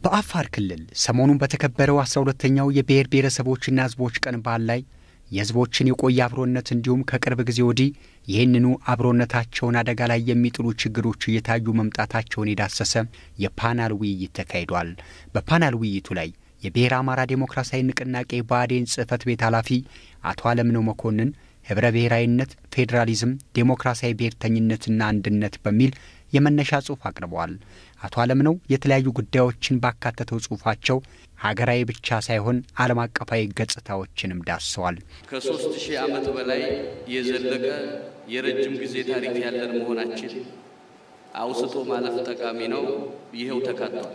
በአፋር ክልል ሰሞኑን በተከበረው አስራ ሁለተኛው የብሔር ብሔረሰቦችና ሕዝቦች ቀን በዓል ላይ የሕዝቦችን የቆየ አብሮነት እንዲሁም ከቅርብ ጊዜ ወዲህ ይህንኑ አብሮነታቸውን አደጋ ላይ የሚጥሉ ችግሮች እየታዩ መምጣታቸውን የዳሰሰ የፓናል ውይይት ተካሂዷል። በፓናል ውይይቱ ላይ የብሔር አማራ ዴሞክራሲያዊ ንቅናቄ ብአዴን ጽሕፈት ቤት ኃላፊ አቶ አለምነው መኮንን ኅብረ ብሔራዊነት፣ ፌዴራሊዝም፣ ዴሞክራሲያዊ ብሔርተኝነትና አንድነት በሚል የመነሻ ጽሑፍ አቅርበዋል። አቶ አለምነው የተለያዩ ጉዳዮችን ባካተተው ጽሑፋቸው ሀገራዊ ብቻ ሳይሆን ዓለም አቀፋዊ ገጽታዎችንም ዳስሰዋል። ከሶስት ሺህ ዓመት በላይ የዘለቀ የረጅም ጊዜ ታሪክ ያለን መሆናችን አውስቶ ማለፍ ጠቃሚ ነው። ይኸው ተካቷል።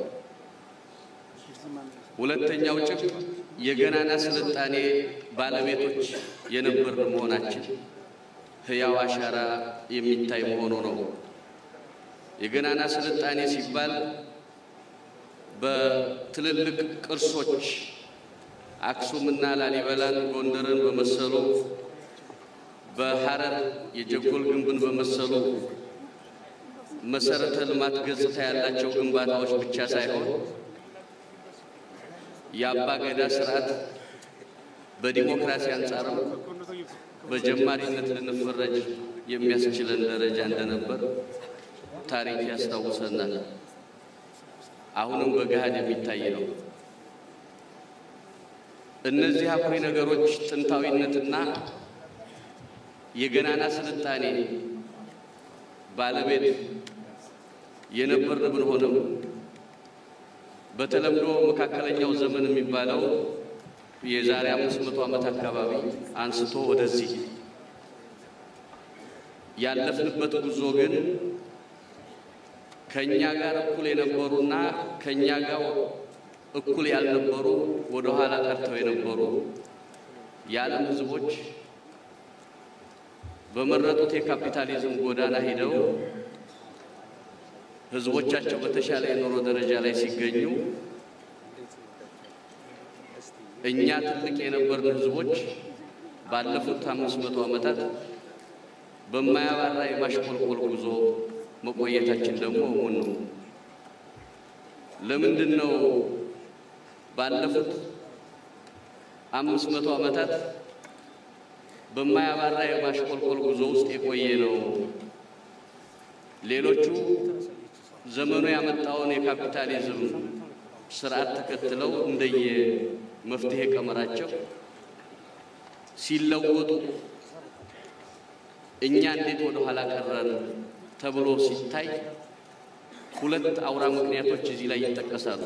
ሁለተኛው ጭብጥ የገናና ስልጣኔ ባለቤቶች የነበርን መሆናችን ሕያው አሻራ የሚታይ መሆኑ ነው። የገናና ስልጣኔ ሲባል በትልልቅ ቅርሶች አክሱምና ላሊበላን፣ ጎንደርን በመሰሉ በሐረር የጀጎል ግንብን በመሰሉ መሰረተ ልማት ገጽታ ያላቸው ግንባታዎች ብቻ ሳይሆን የአባ ገዳ ስርዓት በዲሞክራሲ አንጻርም በጀማሪነት ልንፈረጅ የሚያስችለን ደረጃ እንደነበር ታሪክ ያስታውሰናል። አሁንም በገሃድ የሚታይ ነው። እነዚህ አኩሪ ነገሮች ጥንታዊነትና የገናና ስልጣኔ ባለቤት የነበርን ብንሆንም በተለምዶ መካከለኛው ዘመን የሚባለው የዛሬ አምስት መቶ ዓመት አካባቢ አንስቶ ወደዚህ ያለፍንበት ጉዞ ግን ከኛ ጋር እኩል የነበሩና ከኛ ጋር እኩል ያልነበሩ ወደ ኋላ ቀርተው የነበሩ የዓለም ሕዝቦች በመረጡት የካፒታሊዝም ጎዳና ሂደው ሕዝቦቻቸው በተሻለ የኑሮ ደረጃ ላይ ሲገኙ እኛ ትልቅ የነበርን ሕዝቦች ባለፉት አምስት መቶ ዓመታት በማያባራ የማሽቆልቆል ጉዞ መቆየታችን ደግሞ እሙን ነው። ለምንድን ነው ባለፉት አምስት መቶ ዓመታት በማያባራ የማሽቆልቆል ጉዞ ውስጥ የቆየ ነው? ሌሎቹ ዘመኑ ያመጣውን የካፒታሊዝም ስርዓት ተከትለው እንደየ መፍትሄ ቀመራቸው ሲለወጡ እኛ እንዴት ወደ ኋላ ቀረን ተብሎ ሲታይ ሁለት አውራ ምክንያቶች እዚህ ላይ ይጠቀሳሉ።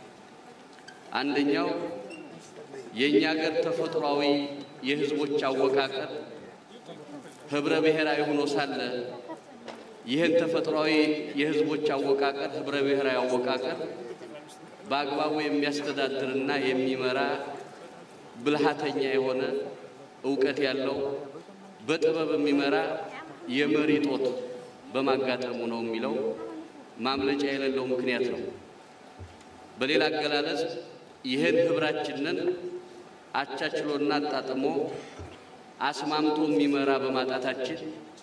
አንደኛው የእኛ ሀገር ተፈጥሯዊ የሕዝቦች አወቃቀር ህብረ ብሔራዊ ሆኖ ሳለ ይህን ተፈጥሯዊ የሕዝቦች አወቃቀር ህብረ ብሔራዊ አወቃቀር በአግባቡ የሚያስተዳድርና የሚመራ ብልሃተኛ የሆነ እውቀት ያለው በጥበብ የሚመራ የመሪ ጦት በማጋጠሙ ነው የሚለው ማምለጫ የሌለው ምክንያት ነው። በሌላ አገላለጽ ይህን ህብራችንን አቻችሎና አጣጥሞ አስማምቶ የሚመራ በማጣታችን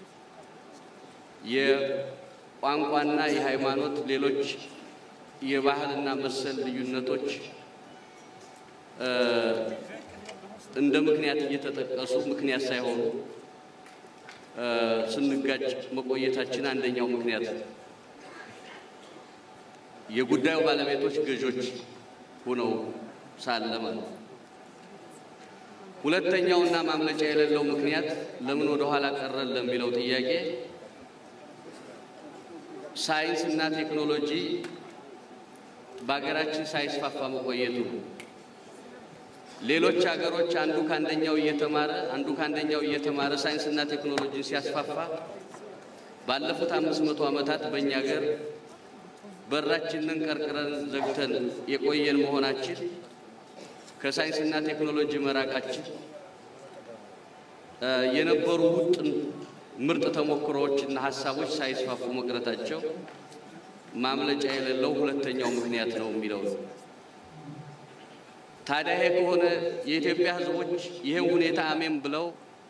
የቋንቋና የሃይማኖት ሌሎች የባህልና መሰል ልዩነቶች እንደ ምክንያት እየተጠቀሱ ምክንያት ሳይሆኑ ስንጋጭ መቆየታችን አንደኛው ምክንያት ነው። የጉዳዩ ባለቤቶች ገዦች ሆነው ሳለ ማለት ነው። ሁለተኛውና ማምለጫ የሌለው ምክንያት ለምን ወደ ኋላ ቀረን ለሚለው ጥያቄ ሳይንስና ቴክኖሎጂ በሀገራችን ሳይስፋፋ መቆየቱ ነው። ሌሎች ሀገሮች አንዱ ከአንደኛው እየተማረ አንዱ ከአንደኛው እየተማረ ሳይንስና ቴክኖሎጂን ሲያስፋፋ ባለፉት አምስት መቶ ዓመታት በእኛ ሀገር በራችንን ቀርቅረን ዘግተን የቆየን መሆናችን ከሳይንስና ቴክኖሎጂ መራቃችን የነበሩ ውጥን ምርጥ ተሞክሮዎችና ሀሳቦች ሳይስፋፉ መቅረታቸው ማምለጫ የሌለው ሁለተኛው ምክንያት ነው የሚለው ነው። ታዲያ ይሄ ከሆነ የኢትዮጵያ ሕዝቦች ይህን ሁኔታ አሜን ብለው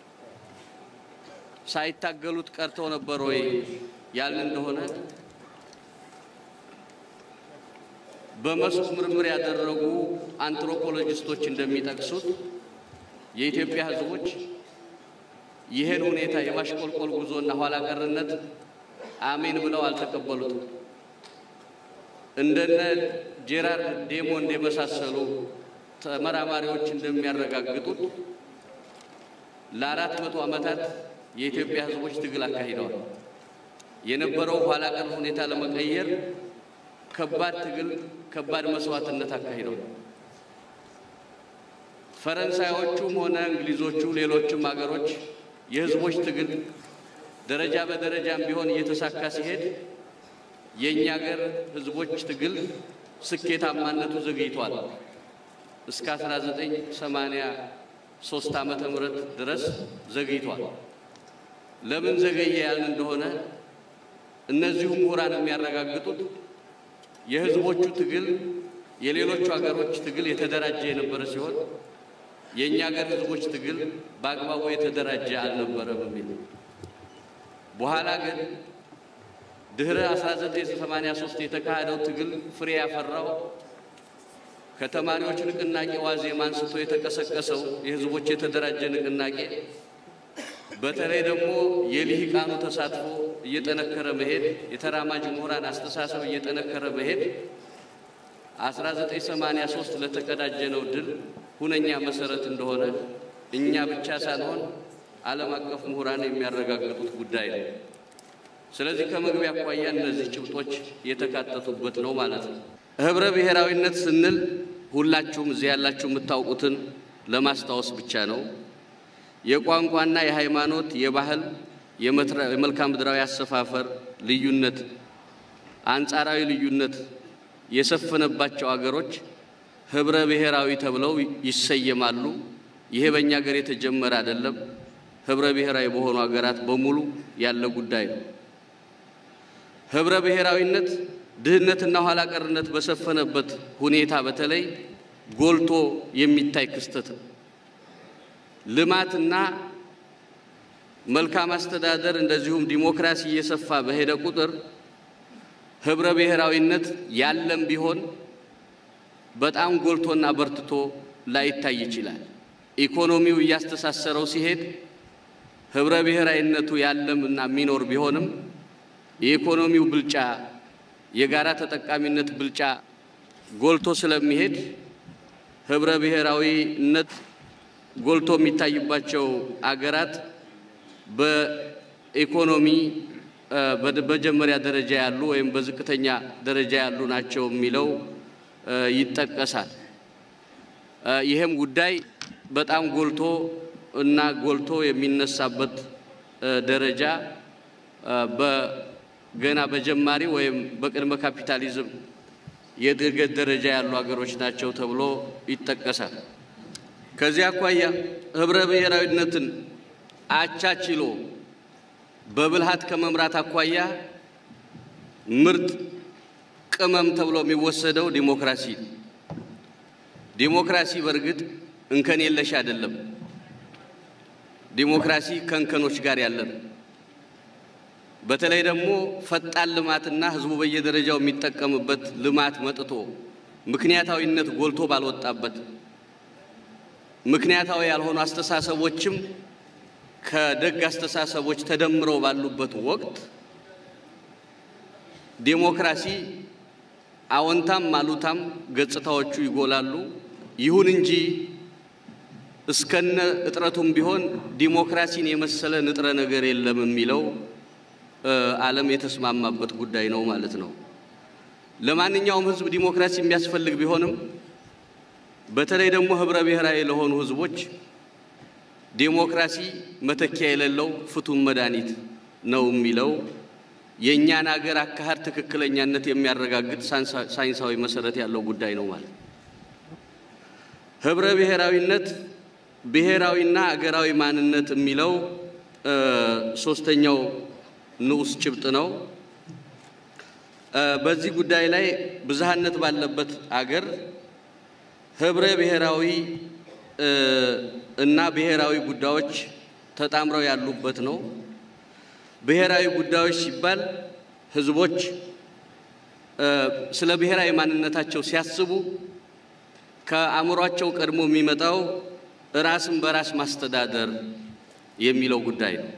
ሳይታገሉት ቀርተው ነበር ወይ ያልን እንደሆነ በመስኩ ምርምር ያደረጉ አንትሮፖሎጂስቶች እንደሚጠቅሱት የኢትዮጵያ ሕዝቦች ይህን ሁኔታ የማሽቆልቆል ጉዞና ኋላ ቀርነት አሜን ብለው አልተቀበሉትም። እንደነ ጄራርድ ዴሞንድ የመሳሰሉ ተመራማሪዎች እንደሚያረጋግጡት ለአራት መቶ ዓመታት የኢትዮጵያ ሕዝቦች ትግል አካሂደዋል። የነበረው ኋላ ቀር ሁኔታ ለመቀየር ከባድ ትግል፣ ከባድ መስዋዕትነት አካሂደዋል። ፈረንሳዮቹም ሆነ እንግሊዞቹ፣ ሌሎችም አገሮች የህዝቦች ትግል ደረጃ በደረጃም ቢሆን እየተሳካ ሲሄድ የእኛ አገር ህዝቦች ትግል ስኬታማነቱ ዘግይቷል። እስከ 1983 ዓመተ ምህረት ድረስ ዘግይቷል። ለምን ዘገየ ያልን እንደሆነ እነዚሁ ምሁራን የሚያረጋግጡት የህዝቦቹ ትግል የሌሎቹ ሀገሮች ትግል የተደራጀ የነበረ ሲሆን የእኛ ሀገር ህዝቦች ትግል በአግባቡ የተደራጀ አልነበረም የሚል በኋላ ግን ድህረ 1983 የተካሄደው ትግል ፍሬ ያፈራው ከተማሪዎች ንቅናቄ ዋዜማ አንስቶ የተቀሰቀሰው የህዝቦች የተደራጀ ንቅናቄ በተለይ ደግሞ የልሂቃኑ ተሳትፎ እየጠነከረ መሄድ፣ የተራማጅ ምሁራን አስተሳሰብ እየጠነከረ መሄድ 1983 ለተቀዳጀነው ድል ሁነኛ መሰረት እንደሆነ እኛ ብቻ ሳንሆን ዓለም አቀፍ ምሁራን የሚያረጋግጡት ጉዳይ ነው። ስለዚህ ከመግቢያ አኳያ እነዚህ ጭብጦች የተካተቱበት ነው ማለት ነው። ህብረ ብሔራዊነት ስንል ሁላችሁም እዚህ ያላችሁ የምታውቁትን ለማስታወስ ብቻ ነው። የቋንቋና የሃይማኖት፣ የባህል፣ የመልክዓ ምድራዊ አሰፋፈር ልዩነት፣ አንጻራዊ ልዩነት የሰፈነባቸው አገሮች ህብረ ብሔራዊ ተብለው ይሰየማሉ። ይሄ በእኛ ሀገር የተጀመረ አይደለም። ህብረ ብሔራዊ በሆኑ ሀገራት በሙሉ ያለ ጉዳይ ነው። ህብረ ብሔራዊነት ድህነትና ኋላ ቀርነት በሰፈነበት ሁኔታ በተለይ ጎልቶ የሚታይ ክስተት ነው። ልማትና መልካም አስተዳደር እንደዚሁም ዲሞክራሲ እየሰፋ በሄደ ቁጥር ህብረ ብሔራዊነት ያለም ቢሆን በጣም ጎልቶና በርትቶ ላይታይ ይችላል። ኢኮኖሚው እያስተሳሰረው ሲሄድ ህብረ ብሔራዊነቱ ያለም እና የሚኖር ቢሆንም የኢኮኖሚው ብልጫ የጋራ ተጠቃሚነት ብልጫ ጎልቶ ስለሚሄድ ህብረ ብሔራዊነት ጎልቶ የሚታይባቸው አገራት በኢኮኖሚ በመጀመሪያ ደረጃ ያሉ ወይም በዝቅተኛ ደረጃ ያሉ ናቸው የሚለው ይጠቀሳል። ይህም ጉዳይ በጣም ጎልቶ እና ጎልቶ የሚነሳበት ደረጃ በገና በጀማሪ ወይም በቅድመ ካፒታሊዝም የእድገት ደረጃ ያሉ ሀገሮች ናቸው ተብሎ ይጠቀሳል። ከዚህ አኳያ ህብረ ብሔራዊነትን አቻችሎ በብልሃት ከመምራት አኳያ ምርጥ ቅመም ተብሎ የሚወሰደው ዲሞክራሲ ዲሞክራሲ በእርግጥ እንከን የለሽ አይደለም። ዲሞክራሲ ከእንከኖች ጋር ያለ ነው። በተለይ ደግሞ ፈጣን ልማትና ህዝቡ በየደረጃው የሚጠቀምበት ልማት መጥቶ ምክንያታዊነት ጎልቶ ባልወጣበት ምክንያታዊ ያልሆኑ አስተሳሰቦችም ከደግ አስተሳሰቦች ተደምረው ባሉበት ወቅት ዴሞክራሲ አዎንታም አሉታም ገጽታዎቹ ይጎላሉ። ይሁን እንጂ እስከነ እጥረቱም ቢሆን ዲሞክራሲን የመሰለ ንጥረ ነገር የለም የሚለው ዓለም የተስማማበት ጉዳይ ነው ማለት ነው። ለማንኛውም ህዝብ ዲሞክራሲ የሚያስፈልግ ቢሆንም በተለይ ደግሞ ህብረ ብሔራዊ ለሆኑ ህዝቦች ዴሞክራሲ መተኪያ የሌለው ፍቱን መድኃኒት ነው የሚለው የእኛን አገር አካሄድ ትክክለኛነት የሚያረጋግጥ ሳይንሳዊ መሰረት ያለው ጉዳይ ነው ማለት ነው። ህብረ ብሔራዊነት ብሔራዊና አገራዊ ማንነት የሚለው ሶስተኛው ንዑስ ጭብጥ ነው። በዚህ ጉዳይ ላይ ብዝሃነት ባለበት አገር ህብረ ብሔራዊ እና ብሔራዊ ጉዳዮች ተጣምረው ያሉበት ነው። ብሔራዊ ጉዳዮች ሲባል ህዝቦች ስለ ብሔራዊ ማንነታቸው ሲያስቡ ከአእምሯቸው ቀድሞ የሚመጣው ራስን በራስ ማስተዳደር የሚለው ጉዳይ ነው።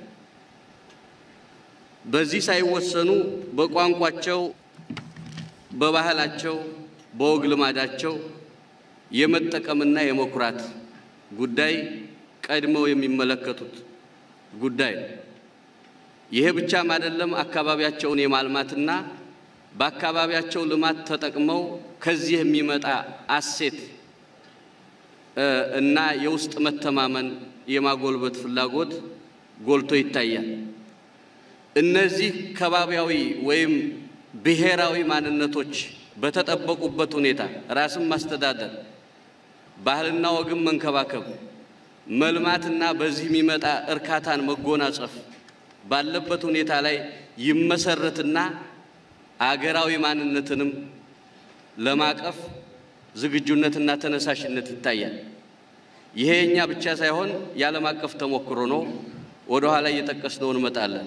በዚህ ሳይወሰኑ በቋንቋቸው፣ በባህላቸው፣ በወግ ልማዳቸው የመጠቀምና የመኩራት ጉዳይ ቀድመው የሚመለከቱት ጉዳይ ነው። ይሄ ብቻም አይደለም። አካባቢያቸውን የማልማትና በአካባቢያቸው ልማት ተጠቅመው ከዚህ የሚመጣ አሴት እና የውስጥ መተማመን የማጎልበት ፍላጎት ጎልቶ ይታያል። እነዚህ ከባቢያዊ ወይም ብሔራዊ ማንነቶች በተጠበቁበት ሁኔታ ራስን ማስተዳደር፣ ባህልና ወግን መንከባከብ፣ መልማትና በዚህ የሚመጣ እርካታን መጎናጸፍ ባለበት ሁኔታ ላይ ይመሰረትና አገራዊ ማንነትንም ለማቀፍ ዝግጁነትና ተነሳሽነት ይታያል። ይሄ የኛ ብቻ ሳይሆን የዓለም አቀፍ ተሞክሮ ነው። ወደ ኋላ እየጠቀስነው እንመጣለን።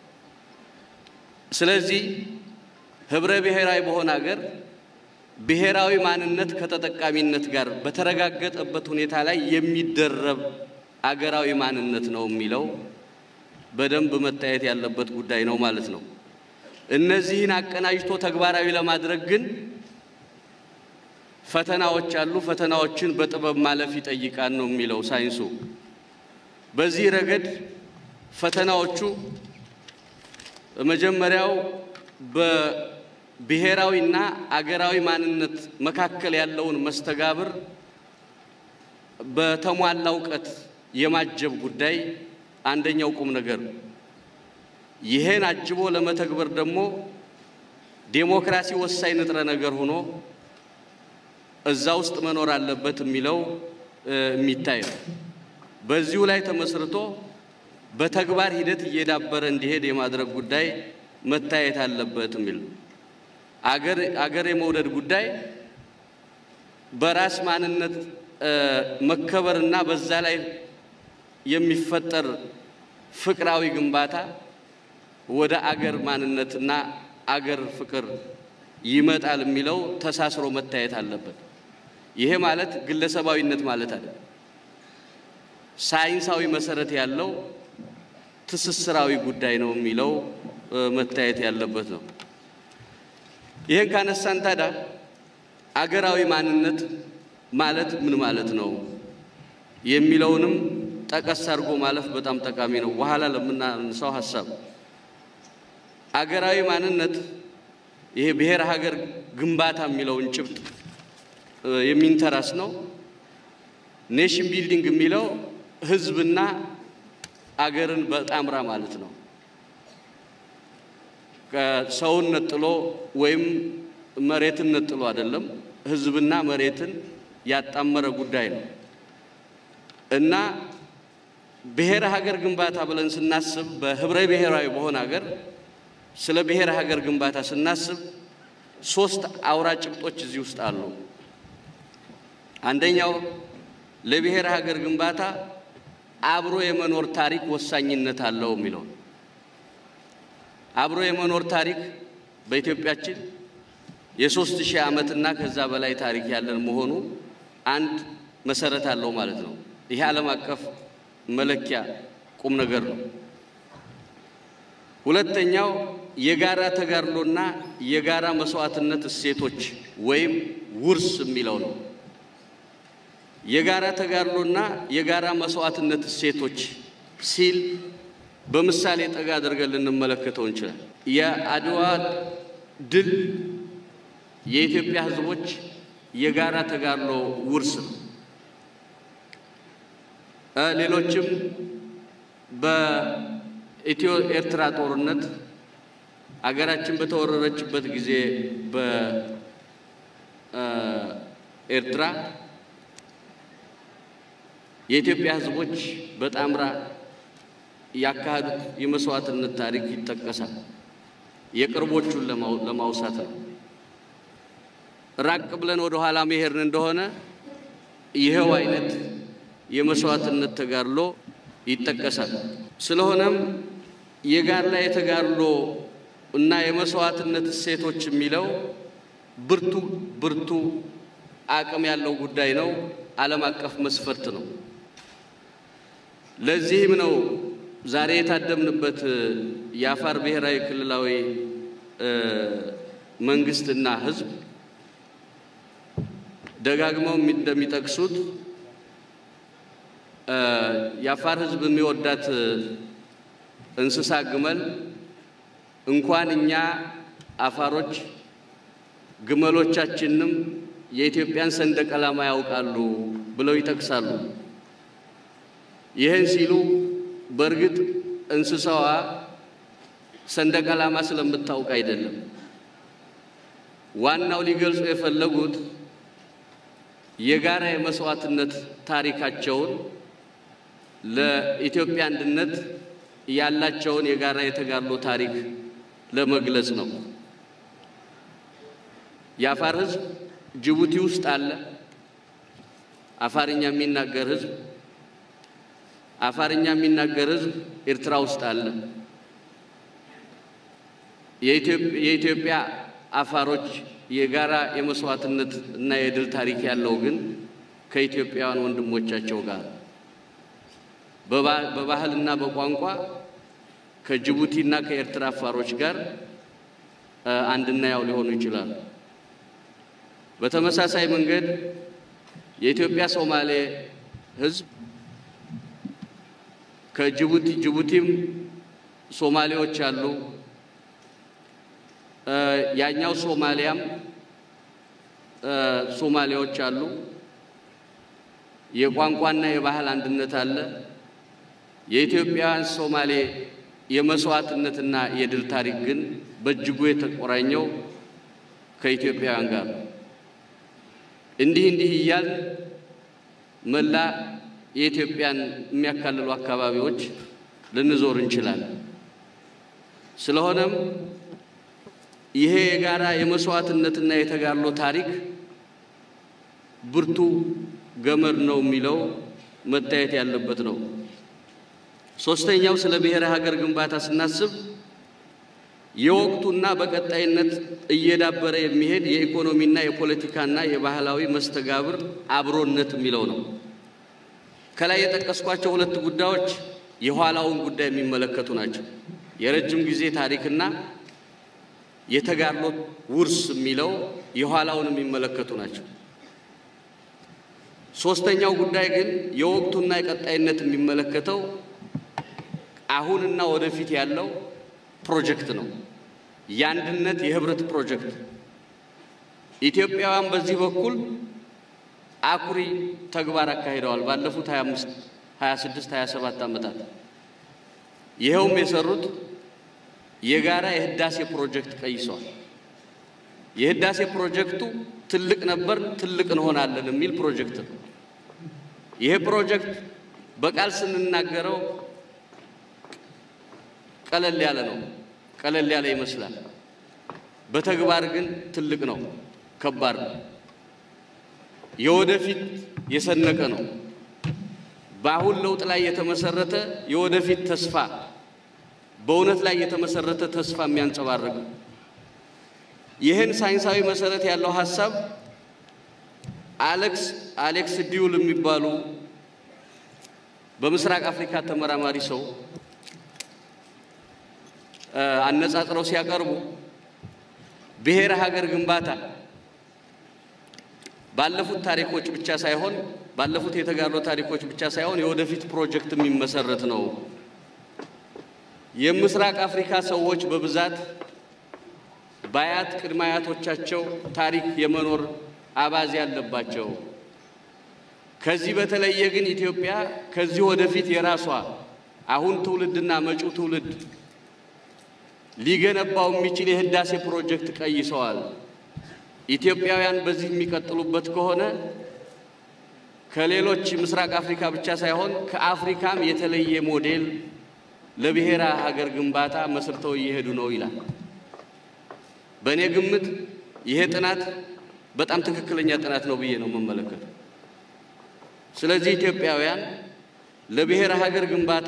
ስለዚህ ህብረ ብሔራዊ በሆነ ሀገር ብሔራዊ ማንነት ከተጠቃሚነት ጋር በተረጋገጠበት ሁኔታ ላይ የሚደረብ አገራዊ ማንነት ነው የሚለው በደንብ መታየት ያለበት ጉዳይ ነው ማለት ነው። እነዚህን አቀናጅቶ ተግባራዊ ለማድረግ ግን ፈተናዎች አሉ። ፈተናዎችን በጥበብ ማለፍ ይጠይቃል ነው የሚለው ሳይንሱ። በዚህ ረገድ ፈተናዎቹ መጀመሪያው በብሔራዊና አገራዊ ማንነት መካከል ያለውን መስተጋብር በተሟላ እውቀት የማጀብ ጉዳይ አንደኛው ቁም ነገር ነው። ይሄን አጅቦ ለመተግበር ደግሞ ዴሞክራሲ ወሳኝ ንጥረ ነገር ሆኖ እዛ ውስጥ መኖር አለበት የሚለው የሚታይ ነው። በዚሁ ላይ ተመስርቶ በተግባር ሂደት እየዳበረ እንዲሄድ የማድረግ ጉዳይ መታየት አለበት የሚል ነው። አገር አገር የመውደድ ጉዳይ በራስ ማንነት መከበርና በዛ ላይ የሚፈጠር ፍቅራዊ ግንባታ ወደ አገር ማንነትና አገር ፍቅር ይመጣል የሚለው ተሳስሮ መታየት አለበት። ይሄ ማለት ግለሰባዊነት ማለት አይደለም። ሳይንሳዊ መሰረት ያለው ትስስራዊ ጉዳይ ነው የሚለው መታየት ያለበት ነው። ይህን ካነሳን ታዲያ አገራዊ ማንነት ማለት ምን ማለት ነው የሚለውንም ጠቀስ አድርጎ ማለፍ በጣም ጠቃሚ ነው። በኋላ ለምናነሳው ሀሳብ አገራዊ ማንነት ይሄ ብሔር ሀገር ግንባታ የሚለውን ጭብጥ የሚንተራስ ነው። ኔሽን ቢልዲንግ የሚለው ህዝብና አገርን በጣምራ ማለት ነው። ሰውን ነጥሎ ወይም መሬትን ነጥሎ አይደለም፣ ህዝብና መሬትን ያጣመረ ጉዳይ ነው እና ብሔረ ሀገር ግንባታ ብለን ስናስብ በህብረ ብሔራዊ በሆነ ሀገር ስለ ብሔረ ሀገር ግንባታ ስናስብ ሶስት አውራ ጭብጦች እዚህ ውስጥ አሉ። አንደኛው ለብሔረ ሀገር ግንባታ አብሮ የመኖር ታሪክ ወሳኝነት አለው የሚለው አብሮ የመኖር ታሪክ በኢትዮጵያችን የሶስት ሺህ ዓመትና ከዛ በላይ ታሪክ ያለን መሆኑ አንድ መሰረት አለው ማለት ነው። ይሄ ዓለም አቀፍ መለኪያ ቁም ነገር ነው። ሁለተኛው የጋራ ተጋድሎና የጋራ መስዋዕትነት እሴቶች ወይም ውርስ የሚለው ነው። የጋራ ተጋድሎና የጋራ መስዋዕትነት እሴቶች ሲል በምሳሌ ጠጋ አድርገን ልንመለከተው እንችላለን። የአድዋ ድል የኢትዮጵያ ሕዝቦች የጋራ ተጋድሎ ውርስ ነው። ሌሎችም በኢትዮ ኤርትራ ጦርነት አገራችን በተወረረችበት ጊዜ በኤርትራ የኢትዮጵያ ሕዝቦች በጣምራ ያካሄዱት የመስዋዕትነት ታሪክ ይጠቀሳል። የቅርቦቹን ለማውሳት ነው። ራቅ ብለን ወደ ኋላ መሄድን እንደሆነ ይኸው አይነት የመስዋዕትነት ተጋድሎ ይጠቀሳል። ስለሆነም የጋራ የተጋድሎ እና የመስዋዕትነት እሴቶች የሚለው ብርቱ ብርቱ አቅም ያለው ጉዳይ ነው። ዓለም አቀፍ መስፈርት ነው። ለዚህም ነው ዛሬ የታደምንበት የአፋር ብሔራዊ ክልላዊ መንግስትና ሕዝብ ደጋግመው እንደሚጠቅሱት የአፋር ሕዝብ የሚወዳት እንስሳ ግመል እንኳን እኛ አፋሮች ግመሎቻችንም የኢትዮጵያን ሰንደቅ ዓላማ ያውቃሉ ብለው ይጠቅሳሉ። ይህን ሲሉ በእርግጥ እንስሳዋ ሰንደቅ ዓላማ ስለምታውቅ አይደለም። ዋናው ሊገልጹ የፈለጉት የጋራ የመስዋዕትነት ታሪካቸውን ለኢትዮጵያ አንድነት ያላቸውን የጋራ የተጋድሎ ታሪክ ለመግለጽ ነው። የአፋር ሕዝብ ጅቡቲ ውስጥ አለ። አፋርኛ የሚናገር ሕዝብ አፋርኛ የሚናገር ሕዝብ ኤርትራ ውስጥ አለ። የኢትዮጵያ አፋሮች የጋራ የመስዋዕትነት እና የድል ታሪክ ያለው ግን ከኢትዮጵያውያን ወንድሞቻቸው ጋር በባህልና በቋንቋ ከጅቡቲና ከኤርትራ አፋሮች ጋር አንድና ያው ሊሆኑ ይችላሉ። በተመሳሳይ መንገድ የኢትዮጵያ ሶማሌ ሕዝብ ከጅቡቲ ጅቡቲም ሶማሌዎች አሉ። ያኛው ሶማሊያም ሶማሌዎች አሉ። የቋንቋና የባህል አንድነት አለ። የኢትዮጵያውያን ሶማሌ የመስዋዕትነትና የድል ታሪክ ግን በእጅጉ የተቆራኘው ከኢትዮጵያውያን ጋር እንዲህ እንዲህ እያል መላ የኢትዮጵያን የሚያካልሉ አካባቢዎች ልንዞር እንችላለን። ስለሆነም ይሄ የጋራ የመስዋዕትነትና የተጋድሎ ታሪክ ብርቱ ገመድ ነው የሚለው መታየት ያለበት ነው። ሶስተኛው ስለ ብሔረ ሀገር ግንባታ ስናስብ የወቅቱና በቀጣይነት እየዳበረ የሚሄድ የኢኮኖሚና የፖለቲካና የባህላዊ መስተጋብር አብሮነት የሚለው ነው። ከላይ የጠቀስኳቸው ሁለት ጉዳዮች የኋላውን ጉዳይ የሚመለከቱ ናቸው። የረጅም ጊዜ ታሪክና የተጋድሎ ውርስ የሚለው የኋላውን የሚመለከቱ ናቸው። ሶስተኛው ጉዳይ ግን የወቅቱና የቀጣይነት የሚመለከተው አሁንና ወደፊት ያለው ፕሮጀክት ነው። የአንድነት የህብረት ፕሮጀክት ኢትዮጵያውያን በዚህ በኩል አኩሪ ተግባር አካሂደዋል። ባለፉት 25 26 27 ዓመታት ይኸውም የሰሩት የጋራ የህዳሴ ፕሮጀክት ቀይሰዋል። የህዳሴ ፕሮጀክቱ ትልቅ ነበር፣ ትልቅ እንሆናለን የሚል ፕሮጀክት ነው። ይሄ ፕሮጀክት በቃል ስንናገረው ቀለል ያለ ነው፣ ቀለል ያለ ይመስላል። በተግባር ግን ትልቅ ነው፣ ከባድ ነው። የወደፊት የሰነቀ ነው። በአሁን ለውጥ ላይ የተመሰረተ የወደፊት ተስፋ በእውነት ላይ የተመሰረተ ተስፋ የሚያንጸባርቅ ይህን ሳይንሳዊ መሰረት ያለው ሀሳብ አሌክስ አሌክስ ዲዩል የሚባሉ በምስራቅ አፍሪካ ተመራማሪ ሰው አነጻጽረው ሲያቀርቡ ብሔረ ሀገር ግንባታ ባለፉት ታሪኮች ብቻ ሳይሆን ባለፉት የተጋድሎ ታሪኮች ብቻ ሳይሆን የወደፊት ፕሮጀክት የሚመሰረት ነው። የምስራቅ አፍሪካ ሰዎች በብዛት በአያት ቅድመ አያቶቻቸው ታሪክ የመኖር አባዜ ያለባቸው። ከዚህ በተለየ ግን ኢትዮጵያ ከዚህ ወደፊት የራሷ አሁን ትውልድና መጪው ትውልድ ሊገነባው የሚችል የህዳሴ ፕሮጀክት ቀይሰዋል። ኢትዮጵያውያን በዚህ የሚቀጥሉበት ከሆነ ከሌሎች ምስራቅ አፍሪካ ብቻ ሳይሆን ከአፍሪካም የተለየ ሞዴል ለብሔራ ሀገር ግንባታ መስርተው እየሄዱ ነው ይላል። በእኔ ግምት ይሄ ጥናት በጣም ትክክለኛ ጥናት ነው ብዬ ነው የምመለከተው። ስለዚህ ኢትዮጵያውያን ለብሔረ ሀገር ግንባታ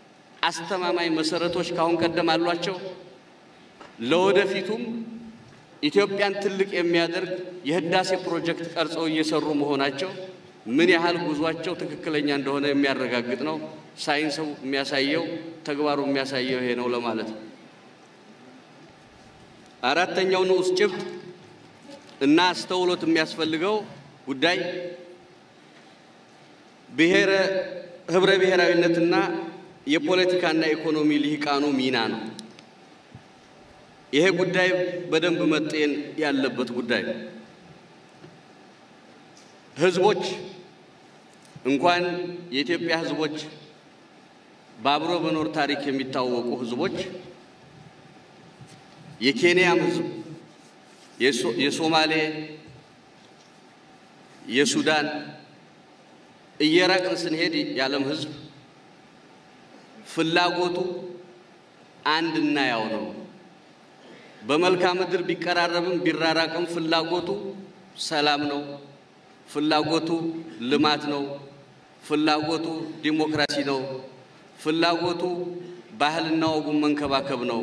አስተማማኝ መሰረቶች ካሁን ቀደም አሏቸው። ለወደፊቱም ኢትዮጵያን ትልቅ የሚያደርግ የህዳሴ ፕሮጀክት ቀርጸው እየሰሩ መሆናቸው ምን ያህል ጉዟቸው ትክክለኛ እንደሆነ የሚያረጋግጥ ነው። ሳይንሱ የሚያሳየው ተግባሩ የሚያሳየው ይሄ ነው ለማለት ነው። አራተኛው ንዑስ ጭብጥ እና አስተውሎት የሚያስፈልገው ጉዳይ ብሔረ ህብረ ብሔራዊነትና የፖለቲካና ኢኮኖሚ ልሂቃኑ ሚና ነው። ይሄ ጉዳይ በደንብ መጤን ያለበት ጉዳይ ነው። ህዝቦች እንኳን የኢትዮጵያ ህዝቦች በአብሮ መኖር ታሪክ የሚታወቁ ህዝቦች የኬንያም ህዝብ፣ የሶማሌ፣ የሱዳን እየራቅን ስንሄድ የዓለም ህዝብ ፍላጎቱ አንድና ያው ነው። በመልክዓ ምድር ቢቀራረብም ቢራራቅም ፍላጎቱ ሰላም ነው። ፍላጎቱ ልማት ነው። ፍላጎቱ ዲሞክራሲ ነው። ፍላጎቱ ባህልና ወጉን መንከባከብ ነው።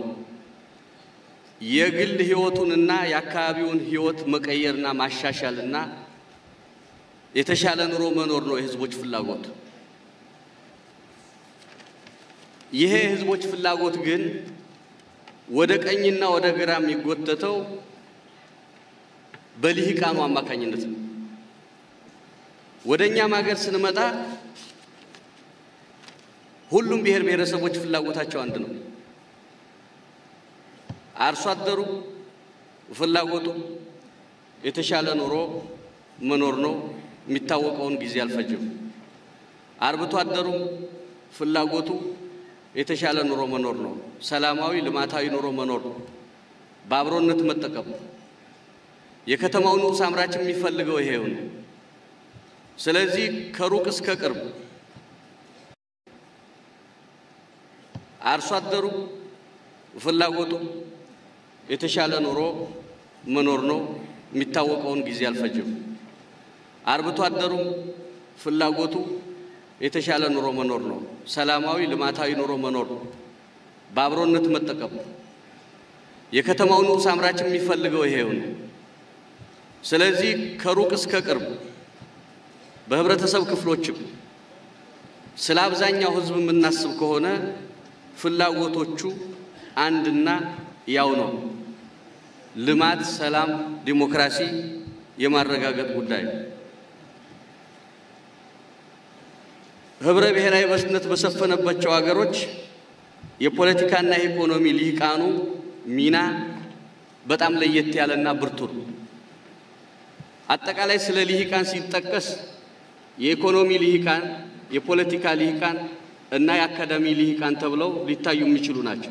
የግል ህይወቱንና የአካባቢውን ህይወት መቀየርና ማሻሻልና የተሻለ ኑሮ መኖር ነው የህዝቦች ፍላጎት። ይሄ የህዝቦች ፍላጎት ግን ወደ ቀኝና ወደ ግራ የሚጎተተው በልሂቃኑ አማካኝነት ነው። ወደ እኛም ሀገር ስንመጣ ሁሉም ብሔር ብሔረሰቦች ፍላጎታቸው አንድ ነው። አርሶ አደሩ ፍላጎቱ የተሻለ ኑሮ መኖር ነው። የሚታወቀውን ጊዜ አልፈጅም። አርብቶ አደሩም ፍላጎቱ የተሻለ ኑሮ መኖር ነው። ሰላማዊ ልማታዊ ኑሮ መኖር ነው። በአብሮነት መጠቀም። የከተማው ንዑስ አምራች የሚፈልገው ይሄው ነው። ስለዚህ ከሩቅ እስከ ቅርብ አርሶ አደሩ ፍላጎቱ የተሻለ ኑሮ መኖር ነው። የሚታወቀውን ጊዜ አልፈጅም። አርብቶ አደሩም ፍላጎቱ የተሻለ ኑሮ መኖር ነው። ሰላማዊ ልማታዊ ኑሮ መኖር ነው። በአብሮነት መጠቀም። የከተማው ንዑስ አምራች የሚፈልገው ይሄው ነው። ስለዚህ ከሩቅ እስከ ቅርብ በህብረተሰብ ክፍሎችም ስለ አብዛኛው ህዝብ የምናስብ ከሆነ ፍላጎቶቹ አንድና ያው ነው። ልማት፣ ሰላም፣ ዲሞክራሲ የማረጋገጥ ጉዳይ ነው። ህብረ ብሔራዊ በስነት በሰፈነባቸው ሀገሮች የፖለቲካና የኢኮኖሚ ልሂቃኑ ሚና በጣም ለየት ያለና ብርቱ ነው። አጠቃላይ ስለ ልሂቃን ሲጠቀስ የኢኮኖሚ ልሂቃን፣ የፖለቲካ ልሂቃን እና የአካዳሚ ልሂቃን ተብለው ሊታዩ የሚችሉ ናቸው።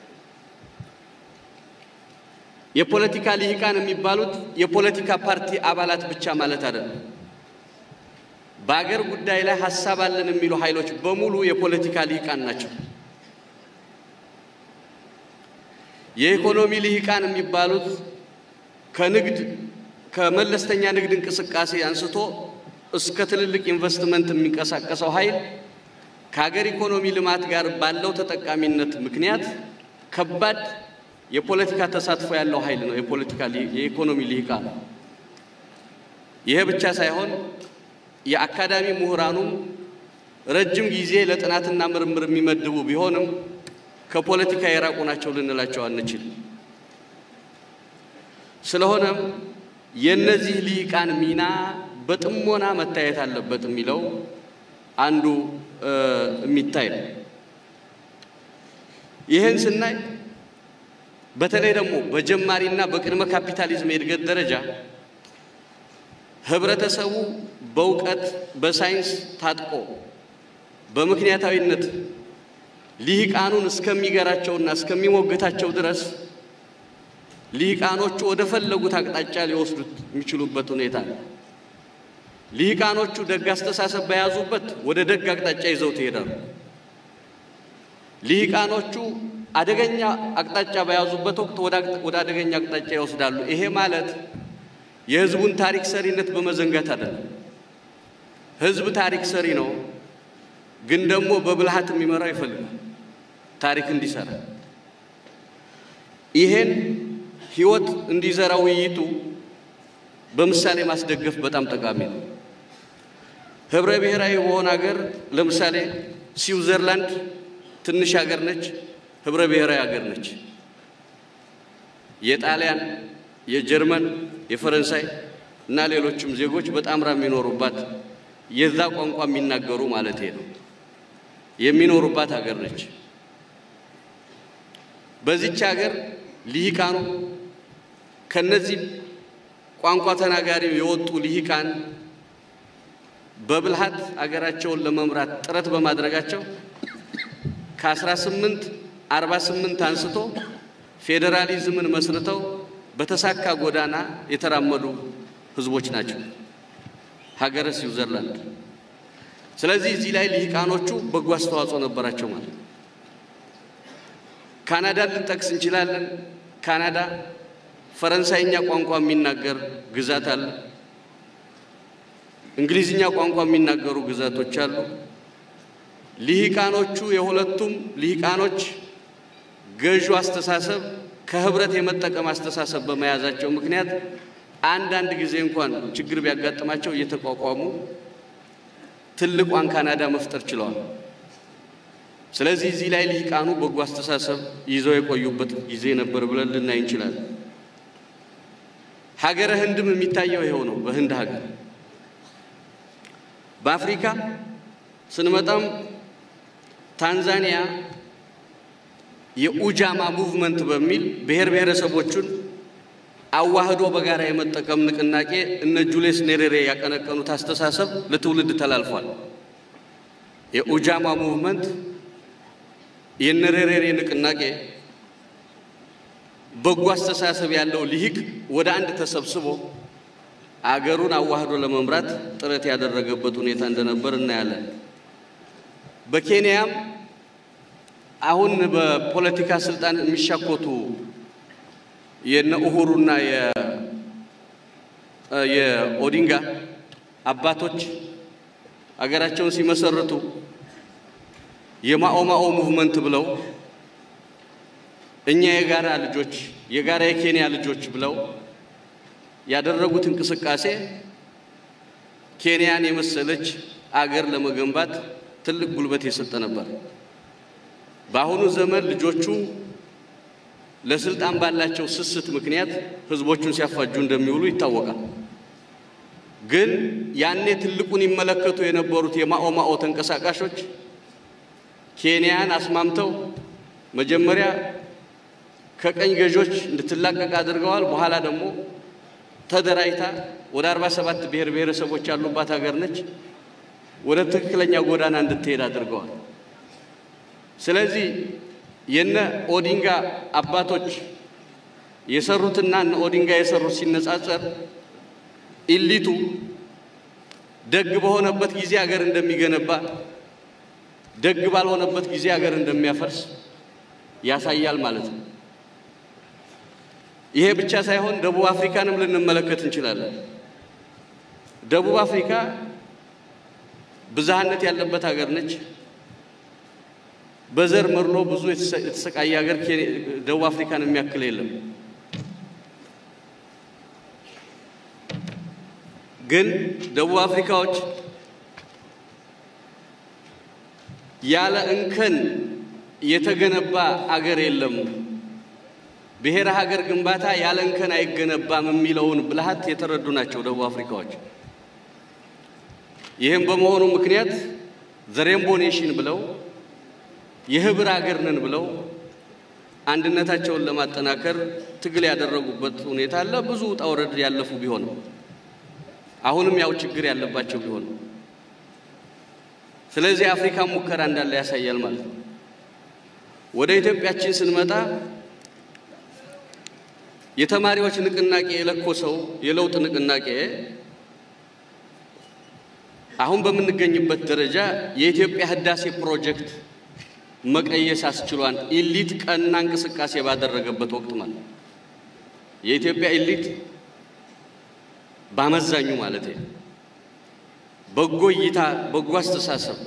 የፖለቲካ ልሂቃን የሚባሉት የፖለቲካ ፓርቲ አባላት ብቻ ማለት አይደለም። በአገር ጉዳይ ላይ ሀሳብ አለን የሚሉ ኃይሎች በሙሉ የፖለቲካ ልሂቃን ናቸው። የኢኮኖሚ ልሂቃን የሚባሉት ከንግድ ከመለስተኛ ንግድ እንቅስቃሴ አንስቶ እስከ ትልልቅ ኢንቨስትመንት የሚንቀሳቀሰው ኃይል ከሀገር ኢኮኖሚ ልማት ጋር ባለው ተጠቃሚነት ምክንያት ከባድ የፖለቲካ ተሳትፎ ያለው ኃይል ነው። የፖለቲካ የኢኮኖሚ ልሂቃን ይሄ ብቻ ሳይሆን የአካዳሚ ምሁራኑም ረጅም ጊዜ ለጥናትና ምርምር የሚመድቡ ቢሆንም ከፖለቲካ የራቁ ናቸው ልንላቸው አንችል። ስለሆነም የእነዚህ ልሂቃን ሚና በጥሞና መታየት አለበት የሚለው አንዱ የሚታይ ነው። ይህን ስናይ በተለይ ደግሞ በጀማሪና በቅድመ ካፒታሊዝም የእድገት ደረጃ ህብረተሰቡ በእውቀት በሳይንስ ታጥቆ በምክንያታዊነት ልሂቃኑን እስከሚገራቸውና እስከሚሞግታቸው ድረስ ልሂቃኖቹ ወደ ፈለጉት አቅጣጫ ሊወስዱት የሚችሉበት ሁኔታ ነው። ልሂቃኖቹ ደግ አስተሳሰብ በያዙበት ወደ ደግ አቅጣጫ ይዘው ትሄዳሉ። ልሂቃኖቹ አደገኛ አቅጣጫ በያዙበት ወቅት ወደ አደገኛ አቅጣጫ ይወስዳሉ። ይሄ ማለት የህዝቡን ታሪክ ሰሪነት በመዘንጋት አይደለም። ህዝብ ታሪክ ሰሪ ነው፣ ግን ደግሞ በብልሃት የሚመራው ይፈልጋል ታሪክ እንዲሰራ። ይሄን ሕይወት እንዲዘራ ውይይቱ በምሳሌ ማስደገፍ በጣም ጠቃሚ ነው። ህብረ ብሔራዊ በሆነ ሀገር ለምሳሌ ስዊዘርላንድ ትንሽ ሀገር ነች፣ ህብረ ብሔራዊ ሀገር ነች። የጣሊያን፣ የጀርመን፣ የፈረንሳይ እና ሌሎችም ዜጎች በጣምራ የሚኖሩባት የዛ ቋንቋ የሚናገሩ ማለት ነው የሚኖሩባት ሀገር ነች። በዚች ሀገር ልሂቃኑ ከነዚህ ቋንቋ ተናጋሪ የወጡ ልሂቃን በብልሃት አገራቸውን ለመምራት ጥረት በማድረጋቸው ከ1848 አንስቶ ፌዴራሊዝምን መስርተው በተሳካ ጎዳና የተራመዱ ህዝቦች ናቸው ሀገረ ስዊዘርላንድ። ስለዚህ እዚህ ላይ ልሂቃኖቹ በጎ አስተዋጽኦ ነበራቸው ማለት ነው። ካናዳን ልንጠቅስ እንችላለን። ካናዳ ፈረንሳይኛ ቋንቋ የሚናገር ግዛት አለ። እንግሊዝኛ ቋንቋ የሚናገሩ ግዛቶች አሉ። ልሂቃኖቹ የሁለቱም ልሂቃኖች ገዢ አስተሳሰብ ከህብረት የመጠቀም አስተሳሰብ በመያዛቸው ምክንያት አንዳንድ ጊዜ እንኳን ችግር ቢያጋጥማቸው እየተቋቋሙ ትልቋን ካናዳ መፍጠር ችለዋል። ስለዚህ እዚህ ላይ ልሂቃኑ በጎ አስተሳሰብ ይዘው የቆዩበት ጊዜ ነበር ብለን ልናይ እንችላለን። ሀገረ ህንድም የሚታየው ይኸው ነው። በህንድ ሀገር በአፍሪካ ስንመጣም ታንዛኒያ የኡጃማ ሙቭመንት በሚል ብሔር ብሔረሰቦቹን አዋህዶ በጋራ የመጠቀም ንቅናቄ እነ ጁሌስ ኔሬሬ ያቀነቀኑት አስተሳሰብ ለትውልድ ተላልፏል። የኡጃማ ሙቭመንት የነሬሬሬ ንቅናቄ በጎ አስተሳሰብ ያለው ልሂቅ ወደ አንድ ተሰብስቦ አገሩን አዋህዶ ለመምራት ጥረት ያደረገበት ሁኔታ እንደነበር እናያለን። በኬንያም አሁን በፖለቲካ ስልጣን የሚሻኮቱ የነ ኡሁሩና የኦዲንጋ አባቶች አገራቸውን ሲመሰርቱ የማኦማኦ ሙቭመንት ብለው እኛ የጋራ ልጆች የጋራ የኬንያ ልጆች ብለው ያደረጉት እንቅስቃሴ ኬንያን የመሰለች አገር ለመገንባት ትልቅ ጉልበት የሰጠ ነበር። በአሁኑ ዘመን ልጆቹ ለስልጣን ባላቸው ስስት ምክንያት ህዝቦቹን ሲያፋጁ እንደሚውሉ ይታወቃል። ግን ያኔ ትልቁን ይመለከቱ የነበሩት የማኦማኦ ተንቀሳቃሾች ኬንያን አስማምተው መጀመሪያ ከቀኝ ገዦች እንድትላቀቅ አድርገዋል። በኋላ ደግሞ ተደራጅታ ወደ 47 ብሔር ብሔረሰቦች ያሉባት ሀገር ነች። ወደ ትክክለኛ ጎዳና እንድትሄድ አድርገዋል። ስለዚህ የነ ኦዲንጋ አባቶች የሰሩትና እነ ኦዲንጋ የሰሩት ሲነጻጸር ኢሊቱ ደግ በሆነበት ጊዜ ሀገር እንደሚገነባ፣ ደግ ባልሆነበት ጊዜ ሀገር እንደሚያፈርስ ያሳያል ማለት ነው። ይሄ ብቻ ሳይሆን ደቡብ አፍሪካንም ልንመለከት እንችላለን። ደቡብ አፍሪካ ብዝሃነት ያለበት ሀገር ነች። በዘር መድሎ ብዙ የተሰቃየ ሀገር ደቡብ አፍሪካን የሚያክል የለም። ግን ደቡብ አፍሪካዎች ያለ እንከን የተገነባ አገር የለም፣ ብሔረ ሀገር ግንባታ ያለ እንከን አይገነባም የሚለውን ብልሃት የተረዱ ናቸው ደቡብ አፍሪካዎች። ይህም በመሆኑ ምክንያት ዘሬምቦ ኔሽን ብለው የህብር ሀገር ነን ብለው አንድነታቸውን ለማጠናከር ትግል ያደረጉበት ሁኔታ አለ። ብዙ ውጣ ውረድ ያለፉ ቢሆንም አሁንም ያው ችግር ያለባቸው ቢሆንም ስለዚህ አፍሪካ ሙከራ እንዳለ ያሳያል ማለት ነው። ወደ ኢትዮጵያችን ስንመጣ የተማሪዎች ንቅናቄ የለኮሰው የለውጥ ንቅናቄ አሁን በምንገኝበት ደረጃ የኢትዮጵያ ህዳሴ ፕሮጀክት መቀየስ አስችሏን ኢሊት ቀና እንቅስቃሴ ባደረገበት ወቅት ማለት የኢትዮጵያ ኢሊት ባመዛኙ ማለት በጎ እይታ በጎ አስተሳሰብ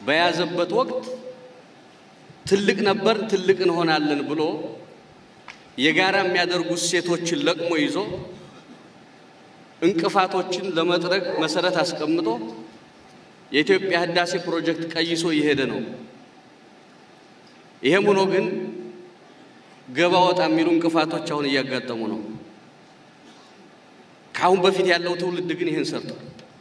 በያዘበት ወቅት ትልቅ ነበር ትልቅ እንሆናለን ብሎ የጋራ የሚያደርጉ እሴቶችን ለቅሞ ይዞ እንቅፋቶችን ለመጥረግ መሰረት አስቀምጦ የኢትዮጵያ ህዳሴ ፕሮጀክት ቀይሶ እየሄደ ነው። ይሄም ሆኖ ግን ገባ ወጣ የሚሉ እንቅፋቶች አሁን እያጋጠሙ ነው። ከአሁን በፊት ያለው ትውልድ ግን ይህን ሰርቷል።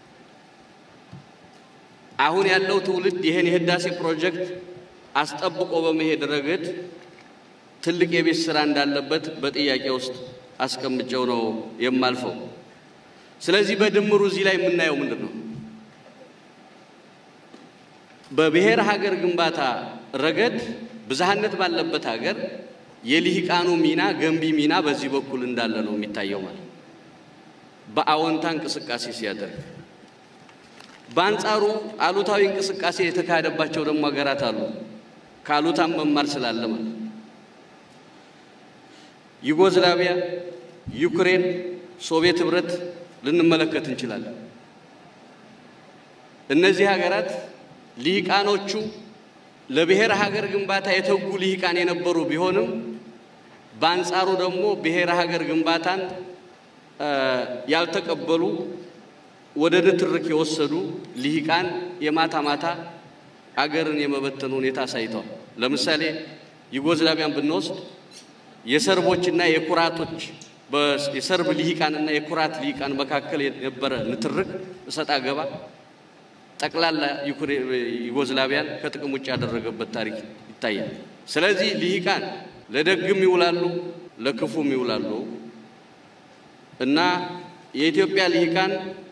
አሁን ያለው ትውልድ ይህን የህዳሴ ፕሮጀክት አስጠብቆ በመሄድ ረገድ ትልቅ የቤት ስራ እንዳለበት በጥያቄ ውስጥ አስቀምጨው ነው የማልፈው። ስለዚህ በድምሩ እዚህ ላይ የምናየው ምንድን ነው? በብሔር ሀገር ግንባታ ረገድ ብዝሃነት ባለበት ሀገር የልሂቃኑ ሚና ገንቢ ሚና በዚህ በኩል እንዳለ ነው የሚታየው ማለት በአዎንታ እንቅስቃሴ ሲያደርግ፣ በአንጻሩ አሉታዊ እንቅስቃሴ የተካሄደባቸው ደግሞ ሀገራት አሉ። ከአሉታም መማር ስላለ ማለት ዩጎዝላቪያ፣ ዩክሬን፣ ሶቪየት ህብረት ልንመለከት እንችላለን። እነዚህ ሀገራት ልሂቃኖቹ ለብሔር ሀገር ግንባታ የተጉ ልሂቃን የነበሩ ቢሆንም በአንጻሩ ደግሞ ብሔር ሀገር ግንባታን ያልተቀበሉ ወደ ንትርክ የወሰዱ ልሂቃን የማታ ማታ አገርን የመበተን ሁኔታ አሳይተዋል። ለምሳሌ ዩጎዝላቪያን ብንወስድ የሰርቦችና የኩራቶች የሰርብ ልሂቃንና የኩራት ልሂቃን መካከል የነበረ ንትርክ እሰጥ አገባ ጠቅላላ ዩጎዝላቪያን ከጥቅም ውጭ ያደረገበት ታሪክ ይታያል። ስለዚህ ልሂቃን ለደግም ይውላሉ፣ ለክፉም ይውላሉ እና የኢትዮጵያ ልሂቃን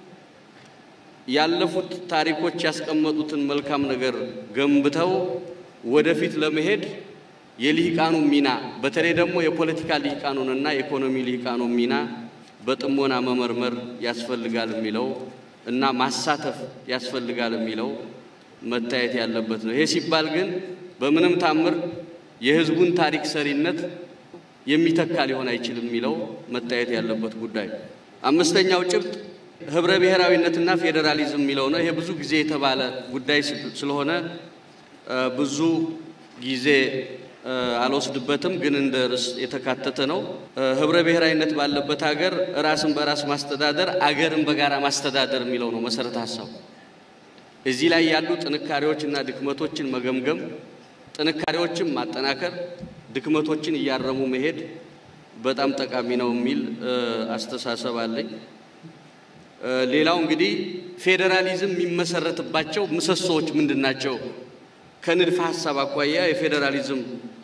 ያለፉት ታሪኮች ያስቀመጡትን መልካም ነገር ገንብተው ወደፊት ለመሄድ የልሂቃኑ ሚና በተለይ ደግሞ የፖለቲካ ልሂቃኑንና የኢኮኖሚ ልሂቃኑ ሚና በጥሞና መመርመር ያስፈልጋል የሚለው እና ማሳተፍ ያስፈልጋል የሚለው መታየት ያለበት ነው። ይሄ ሲባል ግን በምንም ታምር የሕዝቡን ታሪክ ሰሪነት የሚተካ ሊሆን አይችልም የሚለው መታየት ያለበት ጉዳይ። አምስተኛው ጭብጥ ህብረ ብሔራዊነትና ፌዴራሊዝም የሚለው ነው። ይሄ ብዙ ጊዜ የተባለ ጉዳይ ስለሆነ ብዙ ጊዜ አልወስድበትም፣ ግን እንደ ርዕስ የተካተተ ነው። ህብረ ብሔራዊነት ባለበት ሀገር ራስን በራስ ማስተዳደር፣ አገርን በጋራ ማስተዳደር የሚለው ነው መሰረተ ሀሳቡ። እዚህ ላይ ያሉ ጥንካሬዎችና ድክመቶችን መገምገም፣ ጥንካሬዎችን ማጠናከር፣ ድክመቶችን እያረሙ መሄድ በጣም ጠቃሚ ነው የሚል አስተሳሰብ አለኝ። ሌላው እንግዲህ ፌዴራሊዝም የሚመሰረትባቸው ምሰሶዎች ምንድን ናቸው? ከንድፈ ሀሳብ አኳያ የፌዴራሊዝም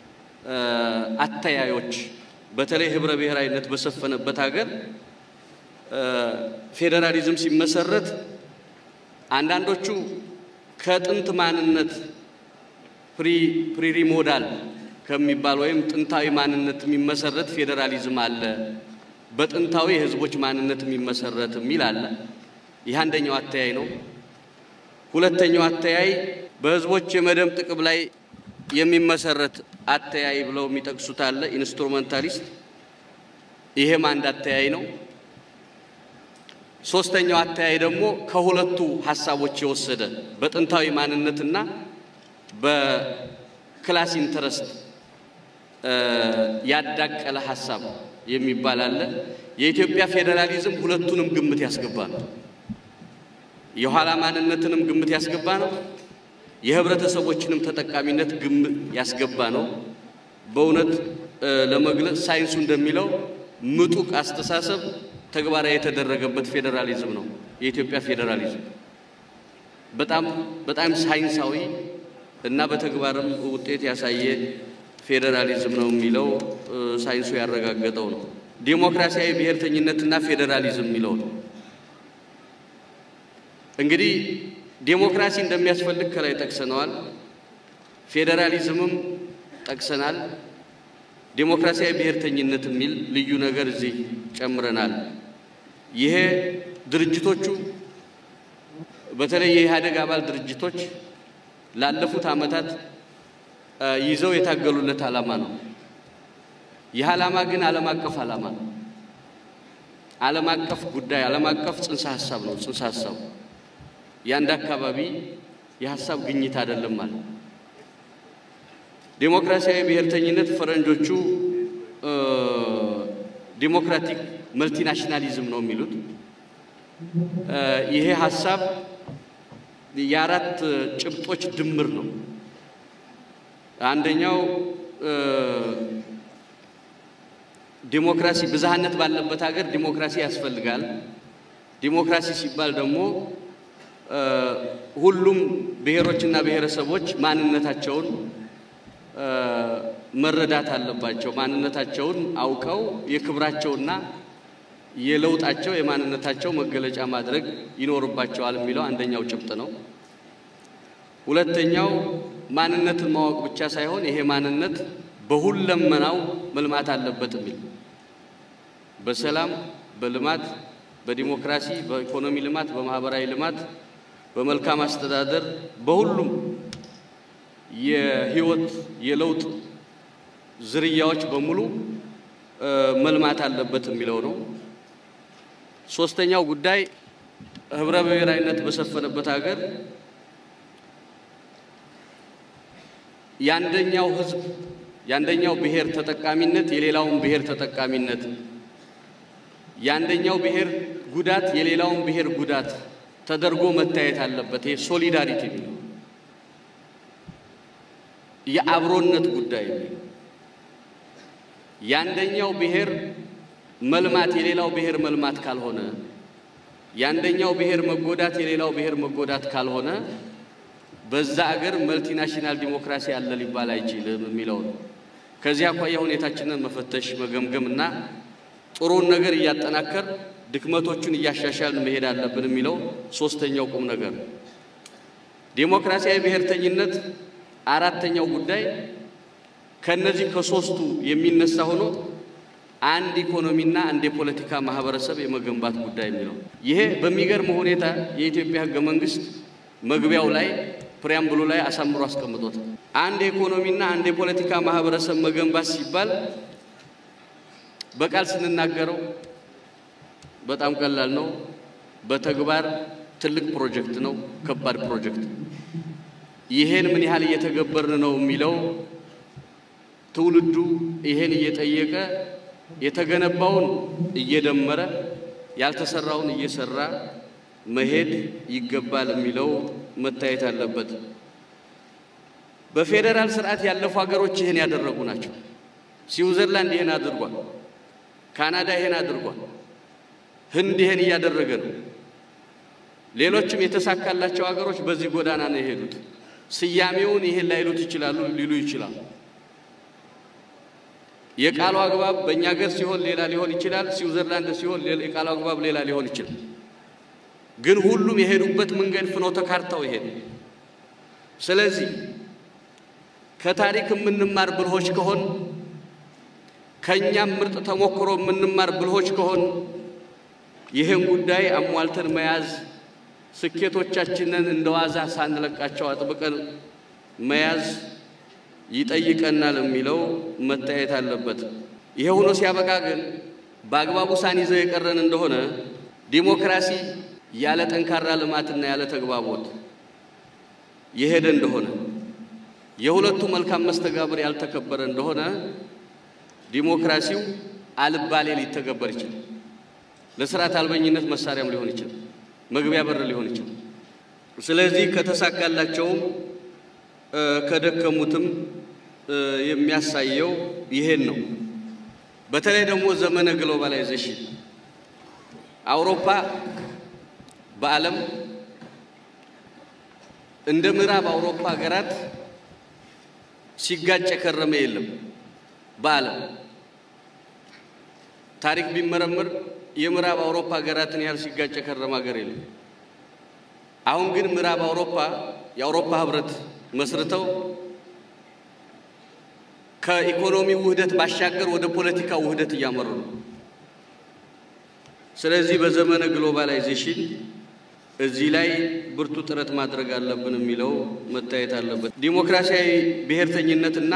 አተያዮች በተለይ ህብረ ብሔራዊነት በሰፈነበት ሀገር ፌዴራሊዝም ሲመሰረት አንዳንዶቹ ከጥንት ማንነት ፕሪሪሞዳል ከሚባል ወይም ጥንታዊ ማንነት የሚመሰረት ፌዴራሊዝም አለ፣ በጥንታዊ የህዝቦች ማንነት የሚመሰረት የሚል አለ። ይህ አንደኛው አተያይ ነው። ሁለተኛው አተያይ በህዝቦች የመደም ጥቅም ላይ የሚመሰረት አተያይ ብለው የሚጠቅሱት አለ፣ ኢንስትሩመንታሊስት። ይሄም አንድ አተያይ ነው። ሶስተኛው አተያይ ደግሞ ከሁለቱ ሀሳቦች የወሰደ በጥንታዊ ማንነትና በክላስ ኢንተረስት ያዳቀለ ሀሳብ የሚባል አለ። የኢትዮጵያ ፌዴራሊዝም ሁለቱንም ግምት ያስገባ ነው። የኋላ ማንነትንም ግምት ያስገባ ነው። የህብረተሰቦችንም ተጠቃሚነት ግምት ያስገባ ነው። በእውነት ለመግለጽ ሳይንሱ እንደሚለው ምጡቅ አስተሳሰብ ተግባራዊ የተደረገበት ፌዴራሊዝም ነው የኢትዮጵያ ፌዴራሊዝም። በጣም በጣም ሳይንሳዊ እና በተግባርም ውጤት ያሳየ ፌዴራሊዝም ነው የሚለው ሳይንሱ ያረጋገጠው ነው። ዴሞክራሲያዊ ብሔርተኝነትና ፌዴራሊዝም የሚለው ነው። እንግዲህ ዴሞክራሲ እንደሚያስፈልግ ከላይ ጠቅሰነዋል። ፌዴራሊዝምም ጠቅሰናል። ዴሞክራሲያዊ ብሔርተኝነት የሚል ልዩ ነገር እዚህ ጨምረናል። ይሄ ድርጅቶቹ በተለይ የኢህአደግ አባል ድርጅቶች ላለፉት ዓመታት ይዘው የታገሉለት ዓላማ ነው። ይህ ዓላማ ግን ዓለም አቀፍ ዓላማ ነው። ዓለም አቀፍ ጉዳይ፣ ዓለም አቀፍ ጽንሰ ሀሳብ ነው። ጽንሰ ሀሳቡ የአንድ አካባቢ የሀሳብ ግኝት አይደለም ማለት ዴሞክራሲያዊ ብሔርተኝነት ፈረንጆቹ ዲሞክራቲክ መልቲናሽናሊዝም ነው የሚሉት። ይሄ ሀሳብ የአራት ጭብጦች ድምር ነው። አንደኛው ዲሞክራሲ ብዝሃነት ባለበት ሀገር ዲሞክራሲ ያስፈልጋል። ዲሞክራሲ ሲባል ደግሞ ሁሉም ብሔሮችና ብሔረሰቦች ማንነታቸውን መረዳት አለባቸው። ማንነታቸውን አውቀው የክብራቸውና የለውጣቸው የማንነታቸው መገለጫ ማድረግ ይኖርባቸዋል የሚለው አንደኛው ጭብጥ ነው። ሁለተኛው ማንነትን ማወቅ ብቻ ሳይሆን ይሄ ማንነት በሁለመናው መልማት አለበት የሚል በሰላም፣ በልማት፣ በዲሞክራሲ፣ በኢኮኖሚ ልማት፣ በማህበራዊ ልማት፣ በመልካም አስተዳደር፣ በሁሉም የህይወት የለውጥ ዝርያዎች በሙሉ መልማት አለበት የሚለው ነው። ሶስተኛው ጉዳይ ህብረ ብሔራዊነት በሰፈነበት ሀገር የአንደኛው ህዝብ የአንደኛው ብሔር ተጠቃሚነት የሌላውን ብሔር ተጠቃሚነት፣ የአንደኛው ብሔር ጉዳት የሌላውን ብሔር ጉዳት ተደርጎ መታየት አለበት። ይሄ ሶሊዳሪቲ የሚለው የአብሮነት ጉዳይ የአንደኛው ብሔር መልማት የሌላው ብሔር መልማት ካልሆነ፣ የአንደኛው ብሔር መጎዳት የሌላው ብሔር መጎዳት ካልሆነ በዛ አገር መልቲናሽናል ዲሞክራሲ አለ ሊባል አይችልም የሚለው ነው። ከዚህ አኳያ ሁኔታችንን መፈተሽ መገምገም እና ጥሩን ነገር እያጠናከር ድክመቶቹን እያሻሻልን መሄድ አለብን የሚለው ሶስተኛው ቁም ነገር ነው። ዴሞክራሲያዊ ብሔርተኝነት አራተኛው ጉዳይ ከነዚህ ከሶስቱ የሚነሳ ሆኖ አንድ ኢኮኖሚና አንድ የፖለቲካ ማህበረሰብ የመገንባት ጉዳይ የሚለው ይሄ በሚገርም ሁኔታ የኢትዮጵያ ሕገ መንግስት መግቢያው ላይ ፕሪያምብሉ ላይ አሳምሮ አስቀምጦታል። አንድ የኢኮኖሚና አንድ የፖለቲካ ማህበረሰብ መገንባት ሲባል በቃል ስንናገረው በጣም ቀላል ነው። በተግባር ትልቅ ፕሮጀክት ነው፣ ከባድ ፕሮጀክት። ይሄን ምን ያህል እየተገበርን ነው የሚለው ትውልዱ ይሄን እየጠየቀ የተገነባውን እየደመረ ያልተሰራውን እየሰራ መሄድ ይገባል የሚለው መታየት አለበት። በፌዴራል ስርዓት ያለፉ ሀገሮች ይህን ያደረጉ ናቸው። ስዊዘርላንድ ይህን አድርጓል። ካናዳ ይህን አድርጓል። ህንድ ይህን እያደረገ ነው። ሌሎችም የተሳካላቸው ሀገሮች በዚህ ጎዳና ነው የሄዱት። ስያሜውን ይህን ላይሉት ይችላሉ፣ ሊሉ ይችላሉ። የቃሉ አግባብ በእኛ ሀገር ሲሆን ሌላ ሊሆን ይችላል። ስዊዘርላንድ ሲሆን የቃሉ አግባብ ሌላ ሊሆን ይችላል። ግን ሁሉም የሄዱበት መንገድ ፍኖተ ካርታው ይሄድ። ስለዚህ ከታሪክ የምንማር ብልሆች ከሆን ከእኛም ምርጥ ተሞክሮ የምንማር ብልሆች ከሆን ይህን ጉዳይ አሟልተን መያዝ ስኬቶቻችንን እንደ ዋዛ ሳንለቃቸው አጥብቀን መያዝ ይጠይቀናል የሚለው መታየት አለበት። ይሄ ሆኖ ሲያበቃ ግን በአግባቡ ሳንይዘው የቀረን እንደሆነ ዲሞክራሲ ያለ ጠንካራ ልማትና ያለ ተግባቦት የሄደ እንደሆነ የሁለቱ መልካም መስተጋብር ያልተከበረ እንደሆነ ዲሞክራሲው አልባሌ ሊተገበር ይችላል። ለስርዓት አልበኝነት መሳሪያም ሊሆን ይችላል። መግቢያ በር ሊሆን ይችላል። ስለዚህ ከተሳካላቸውም ከደከሙትም የሚያሳየው ይሄን ነው። በተለይ ደግሞ ዘመነ ግሎባላይዜሽን አውሮፓ በዓለም እንደ ምዕራብ አውሮፓ ሀገራት ሲጋጭ የከረመ የለም። በዓለም ታሪክ ቢመረምር የምዕራብ አውሮፓ ሀገራትን ያህል ሲጋጭ የከረመ ሀገር የለም። አሁን ግን ምዕራብ አውሮፓ የአውሮፓ ህብረት መስርተው ከኢኮኖሚ ውህደት ባሻገር ወደ ፖለቲካ ውህደት እያመሩ ነው። ስለዚህ በዘመነ ግሎባላይዜሽን እዚህ ላይ ብርቱ ጥረት ማድረግ አለብን የሚለው መታየት አለበት። ዲሞክራሲያዊ ብሔርተኝነትና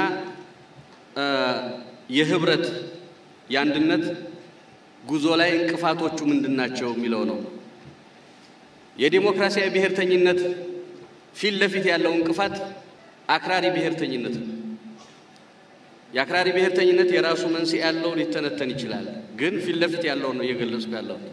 የህብረት የአንድነት ጉዞ ላይ እንቅፋቶቹ ምንድን ናቸው የሚለው ነው። የዲሞክራሲያዊ ብሔርተኝነት ፊት ለፊት ያለው እንቅፋት አክራሪ ብሔርተኝነት ነው። የአክራሪ ብሔርተኝነት የራሱ መንስኤ ያለው ሊተነተን ይችላል። ግን ፊት ለፊት ያለውን ነው እየገለጽኩ ያለሁት።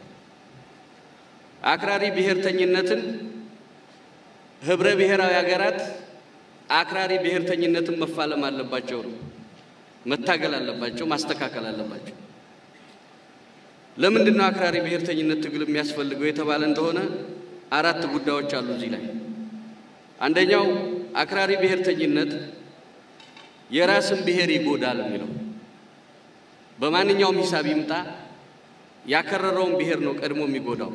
አክራሪ ብሔርተኝነትን ህብረ ብሔራዊ ሀገራት አክራሪ ብሔርተኝነትን መፋለም አለባቸው ነው መታገል አለባቸው፣ ማስተካከል አለባቸው። ለምንድን ነው አክራሪ ብሔርተኝነት ትግል የሚያስፈልገው የተባለ እንደሆነ አራት ጉዳዮች አሉ እዚህ ላይ። አንደኛው አክራሪ ብሔርተኝነት የራስን ብሔር ይጎዳል የሚለው በማንኛውም ሂሳብ ይምጣ ያከረረውን ብሔር ነው ቀድሞ የሚጎዳው።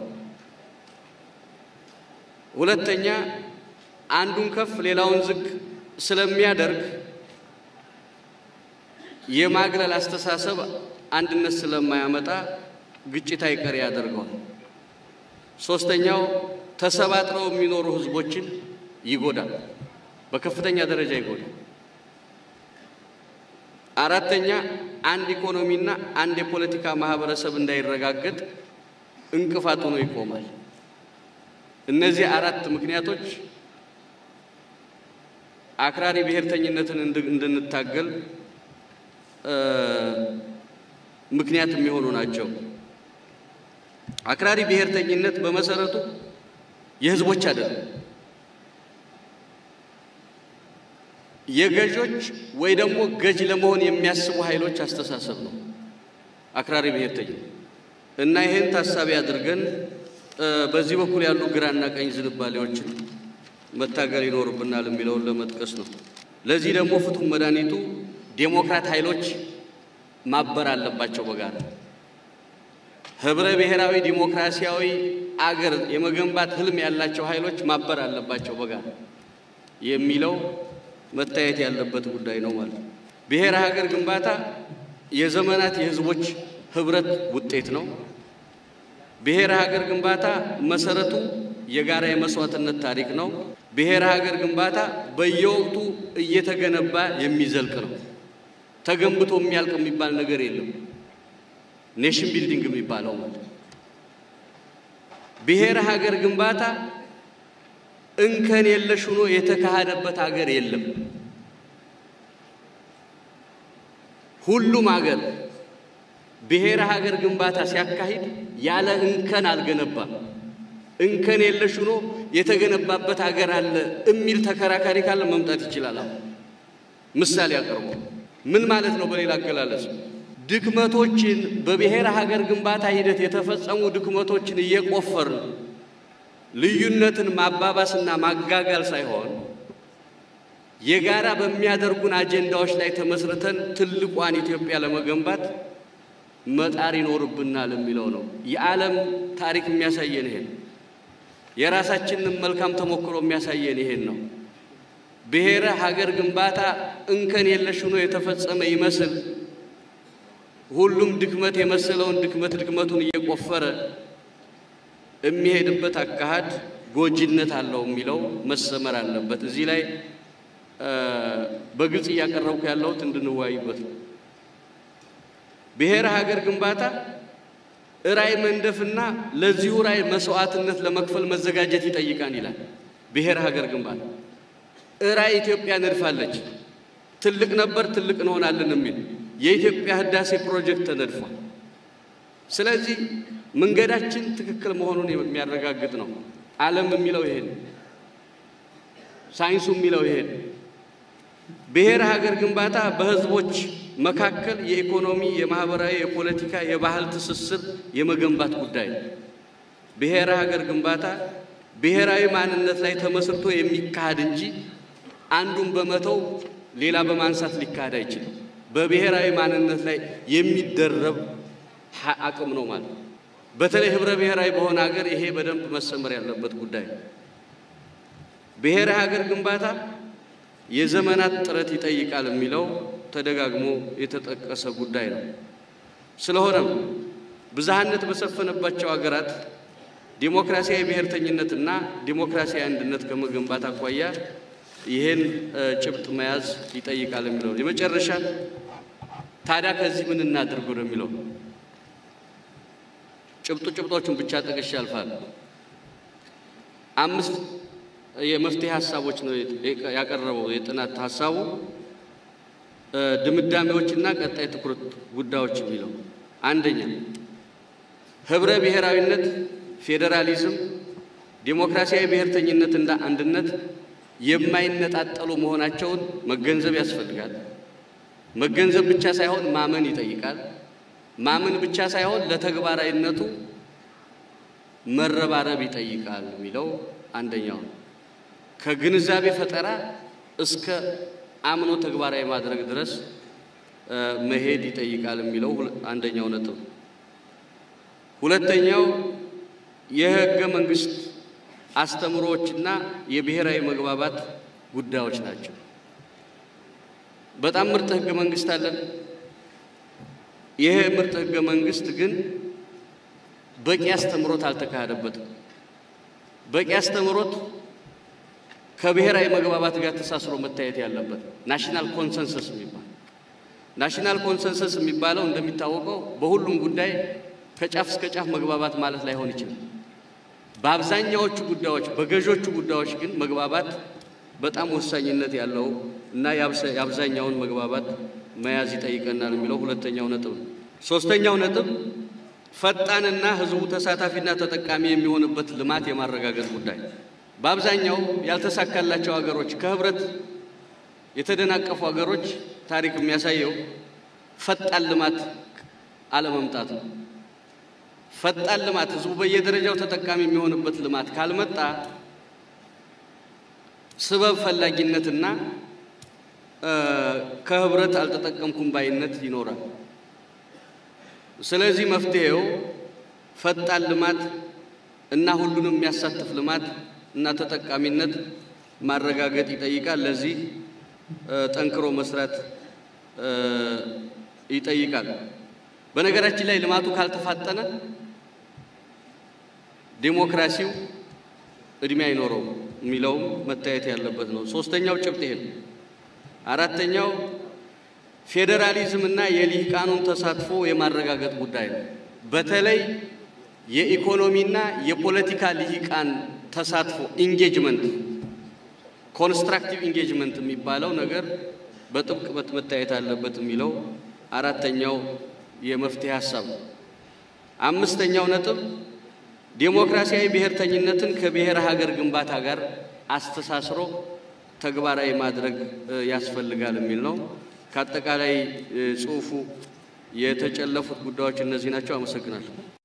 ሁለተኛ አንዱን ከፍ ሌላውን ዝቅ ስለሚያደርግ የማግለል አስተሳሰብ አንድነት ስለማያመጣ ግጭት አይቀሬ ያደርገዋል። ሶስተኛው ተሰባጥረው የሚኖሩ ህዝቦችን ይጎዳል፣ በከፍተኛ ደረጃ ይጎዳል። አራተኛ አንድ ኢኮኖሚና አንድ የፖለቲካ ማህበረሰብ እንዳይረጋገጥ እንቅፋት ሆኖ ይቆማል። እነዚህ አራት ምክንያቶች አክራሪ ብሔርተኝነትን እንድንታገል ምክንያት የሚሆኑ ናቸው። አክራሪ ብሔርተኝነት በመሰረቱ የህዝቦች አይደለም፣ የገዦች ወይ ደግሞ ገዥ ለመሆን የሚያስቡ ኃይሎች አስተሳሰብ ነው አክራሪ ብሔርተኝነት እና ይህን ታሳቢ አድርገን በዚህ በኩል ያሉ ግራና ቀኝ ዝንባሌዎችን መታገል ይኖርብናል የሚለውን ለመጥቀስ ነው። ለዚህ ደግሞ ፍቱን መድኃኒቱ ዴሞክራት ኃይሎች ማበር አለባቸው በጋራ ህብረ ብሔራዊ ዲሞክራሲያዊ አገር የመገንባት ህልም ያላቸው ኃይሎች ማበር አለባቸው በጋራ የሚለው መታየት ያለበት ጉዳይ ነው ማለት ነው። ብሔረ ሀገር ግንባታ የዘመናት የህዝቦች ህብረት ውጤት ነው። ብሔረ ሀገር ግንባታ መሰረቱ የጋራ የመስዋዕትነት ታሪክ ነው። ብሔረ ሀገር ግንባታ በየወቅቱ እየተገነባ የሚዘልቅ ነው። ተገንብቶ የሚያልቅ የሚባል ነገር የለም። ኔሽን ቢልዲንግ የሚባለው ማለት ብሔረ ሀገር ግንባታ እንከን የለሽ ሆኖ የተካሄደበት ሀገር የለም። ሁሉም ሀገር ብሔረ ሀገር ግንባታ ሲያካሂድ ያለ እንከን አልገነባም። እንከን የለሽ ሆኖ የተገነባበት ሀገር አለ የሚል ተከራካሪ ካለ መምጣት ይችላል። አሁን ምሳሌ አቅርቦ ምን ማለት ነው? በሌላ አገላለጽ ድክመቶችን በብሔረ ሀገር ግንባታ ሂደት የተፈጸሙ ድክመቶችን እየቆፈርን ልዩነትን ማባባስና ማጋጋል ሳይሆን የጋራ በሚያደርጉን አጀንዳዎች ላይ ተመስርተን ትልቋን ኢትዮጵያ ለመገንባት መጣር ይኖርብናል የሚለው ነው። የዓለም ታሪክ የሚያሳየን ይሄን፣ የራሳችንን መልካም ተሞክሮ የሚያሳየን ይሄን ነው። ብሔረ ሀገር ግንባታ እንከን የለሽ ሆኖ የተፈጸመ ይመስል ሁሉም ድክመት የመሰለውን ድክመት ድክመቱን እየቆፈረ የሚሄድበት አካሄድ ጎጂነት አለው የሚለው መሰመር አለበት። እዚህ ላይ በግልጽ እያቀረብኩ ያለሁት እንድንወያይበት ነው። ብሔረ ሀገር ግንባታ ራዕይ መንደፍና ለዚሁ ራዕይ መስዋዕትነት ለመክፈል መዘጋጀት ይጠይቃል ይላል። ብሔረ ሀገር ግንባታ ራዕይ ኢትዮጵያ ነድፋለች። ትልቅ ነበር፣ ትልቅ እንሆናለን የሚል የኢትዮጵያ ህዳሴ ፕሮጀክት ተነድፏል። ስለዚህ መንገዳችን ትክክል መሆኑን የሚያረጋግጥ ነው። ዓለም የሚለው ይሄን፣ ሳይንሱ የሚለው ይሄን። ብሔረ ሀገር ግንባታ በህዝቦች መካከል የኢኮኖሚ፣ የማህበራዊ፣ የፖለቲካ፣ የባህል ትስስር የመገንባት ጉዳይ ነው። ብሔረ ሀገር ግንባታ ብሔራዊ ማንነት ላይ ተመስርቶ የሚካሄድ እንጂ አንዱን በመተው ሌላ በማንሳት ሊካሄድ አይችልም። በብሔራዊ ማንነት ላይ የሚደረብ አቅም ነው ማለት ነው። በተለይ ህብረ ብሔራዊ በሆነ ሀገር ይሄ በደንብ መሰመር ያለበት ጉዳይ ነው። ብሔረ ሀገር ግንባታ የዘመናት ጥረት ይጠይቃል የሚለው ተደጋግሞ የተጠቀሰ ጉዳይ ነው። ስለሆነም ብዝሃነት በሰፈነባቸው ሀገራት ዲሞክራሲያዊ ብሔርተኝነትና ዲሞክራሲያዊ አንድነት ከመገንባት አኳያ ይሄን ጭብጥ መያዝ ይጠይቃል የሚለው የመጨረሻ ታዲያ ከዚህ ምን እናድርግ ነው የሚለው ጭብጡ ጭብጦቹን ብቻ ጠቅሼ ያልፋል። አምስት የመፍትሄ ሀሳቦች ነው ያቀረበው የጥናት ሀሳቡ። ድምዳሜዎችና ቀጣይ ትኩረት ጉዳዮች የሚለው አንደኛ ህብረ ብሔራዊነት፣ ፌዴራሊዝም፣ ዴሞክራሲያዊ ብሔርተኝነትና አንድነት የማይነጣጠሉ መሆናቸውን መገንዘብ ያስፈልጋል። መገንዘብ ብቻ ሳይሆን ማመን ይጠይቃል። ማመን ብቻ ሳይሆን ለተግባራዊነቱ መረባረብ ይጠይቃል የሚለው አንደኛው ነው። ከግንዛቤ ፈጠራ እስከ አምኖ ተግባራዊ ማድረግ ድረስ መሄድ ይጠይቃል የሚለው አንደኛው ነጥብ። ሁለተኛው የህገ መንግስት አስተምሮዎችና የብሔራዊ መግባባት ጉዳዮች ናቸው። በጣም ምርጥ ህገ መንግስት አለን። ይሄ ምርጥ ህገ መንግስት ግን በቂ አስተምሮት አልተካሄደበትም። በቂ አስተምሮት ከብሔራዊ መግባባት ጋር ተሳስሮ መታየት ያለበት ናሽናል ኮንሰንሰስ የሚባል ናሽናል ኮንሰንሰስ የሚባለው እንደሚታወቀው በሁሉም ጉዳይ ከጫፍ እስከ ጫፍ መግባባት ማለት ላይሆን ይችላል። በአብዛኛዎቹ ጉዳዮች በገዦቹ ጉዳዮች ግን መግባባት በጣም ወሳኝነት ያለው እና የአብዛኛውን መግባባት መያዝ ይጠይቀናል የሚለው ሁለተኛው ነጥብ ነው። ሶስተኛው ነጥብ ፈጣንና ህዝቡ ተሳታፊና ተጠቃሚ የሚሆንበት ልማት የማረጋገጥ ጉዳይ በአብዛኛው ያልተሳካላቸው ሀገሮች ከህብረት የተደናቀፉ ሀገሮች ታሪክ የሚያሳየው ፈጣን ልማት አለመምጣት ነው። ፈጣን ልማት ህዝቡ በየደረጃው ተጠቃሚ የሚሆንበት ልማት ካልመጣ ስበብ ፈላጊነትና ከህብረት አልተጠቀምኩም ባይነት ይኖራል። ስለዚህ መፍትሄው ፈጣን ልማት እና ሁሉንም የሚያሳትፍ ልማት እና ተጠቃሚነት ማረጋገጥ ይጠይቃል። ለዚህ ጠንክሮ መስራት ይጠይቃል። በነገራችን ላይ ልማቱ ካልተፋጠነ ዴሞክራሲው እድሜ አይኖረውም የሚለውም መታየት ያለበት ነው። ሶስተኛው ጭብጥ ይሄ ነው። አራተኛው ፌዴራሊዝም እና የልሂቃኑን ተሳትፎ የማረጋገጥ ጉዳይ ነው። በተለይ የኢኮኖሚና የፖለቲካ ልሂቃን ተሳትፎ ኢንጌጅመንት፣ ኮንስትራክቲቭ ኢንጌጅመንት የሚባለው ነገር በጥብቅ መታየት አለበት የሚለው አራተኛው የመፍትሄ ሀሳብ ነው። አምስተኛው ነጥብ ዴሞክራሲያዊ ብሔርተኝነትን ከብሔረ ሀገር ግንባታ ጋር አስተሳስሮ ተግባራዊ ማድረግ ያስፈልጋል የሚል ነው። ከአጠቃላይ ጽሑፉ የተጨለፉት ጉዳዮች እነዚህ ናቸው። አመሰግናለሁ።